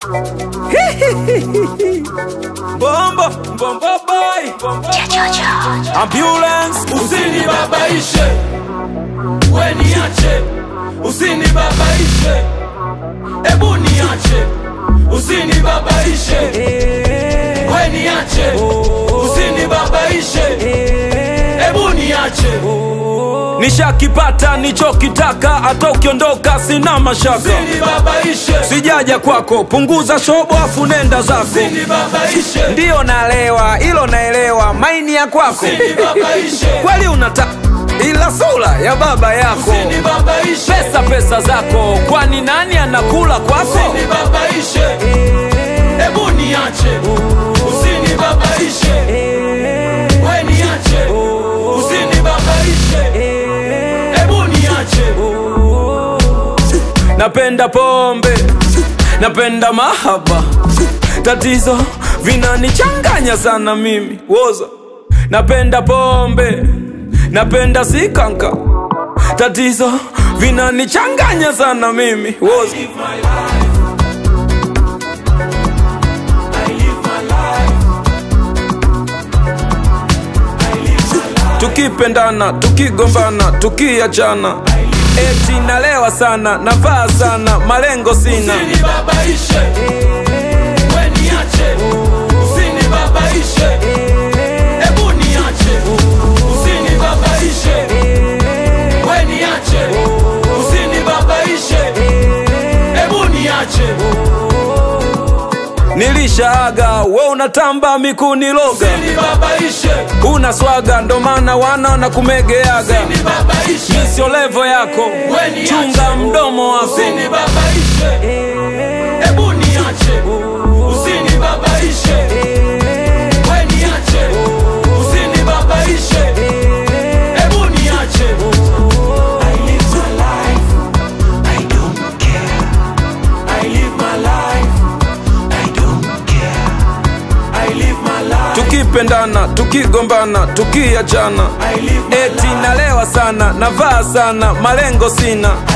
Bombo, bombo boy, bombo ambulance, Usinibabaishe, we niache, usinibabaishe, ebu niache, usinibabaishe, we niache, usinibabaishe, ebu niache, nishakipata nichokitaka, hata ukiondoka sina mashaka. usinibabaishe, Sijaja kwako, punguza shobo afu nenda zako. usinibabaishe, Ndiyo nalewa, ilo naelewa, maini ya kwako usinibabaishe, kweli unata ila sura ya baba yako, usinibabaishe, pesa pesa zako, kwani nani anakula kwako? usinibabaishe, ebu niache, usinibabaishe, we niache, usinibabaishe, ebu niache, Napenda pombe, napenda mahaba, tatizo vinanichanganya sana mimi woza. Napenda pombe, napenda sikanka, tatizo vinanichanganya sana mimi woza. live my life. I live my life. I live my life. Tukipendana, tukigombana, tukiachana, eti nalewa sana, navaa sana, malengo sina. Usinibabaishe, we niache, usinibabaishe, ebu niache, usinibabaishe, we niache, usinibabaishe, ebu niache, Nilishaaga, we unatamba mikuniloga, usinibabaishe, una swaga, ndo maana wana na kumegeaga. usinibabaishe, Sio levo yako, we niache, chunga mdomo wako. usinibabaishe, ebu niache, usinibabaishe, we niache, usinibabaishe, ebu niache. I live my life, I don't care. I live my life, I don't care. I live my life, Tukipendana, tukigombana, tukiachana, I live my eti life, nalewa sana, navaa sana, malengo sina.